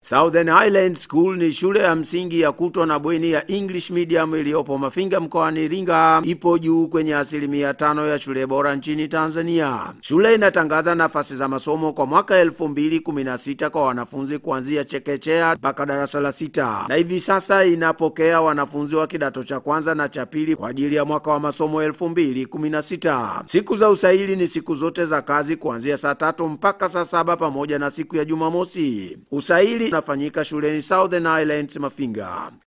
Southern Highland School ni shule ya msingi ya kutwa na bweni ya English medium iliyopo Mafinga mkoani Iringa. Ipo juu kwenye asilimia tano ya shule bora nchini Tanzania. Shule inatangaza nafasi za masomo kwa mwaka elfu mbili kumi na sita kwa wanafunzi kuanzia chekechea mpaka darasa la sita, na hivi sasa inapokea wanafunzi wa kidato cha kwanza na cha pili kwa ajili ya mwaka wa masomo elfu mbili kumi na sita. Siku za usaili ni siku zote za kazi kuanzia saa tatu mpaka saa saba pamoja na siku ya Jumamosi. Usaili unafanyika shuleni Southern Highlands Mafinga.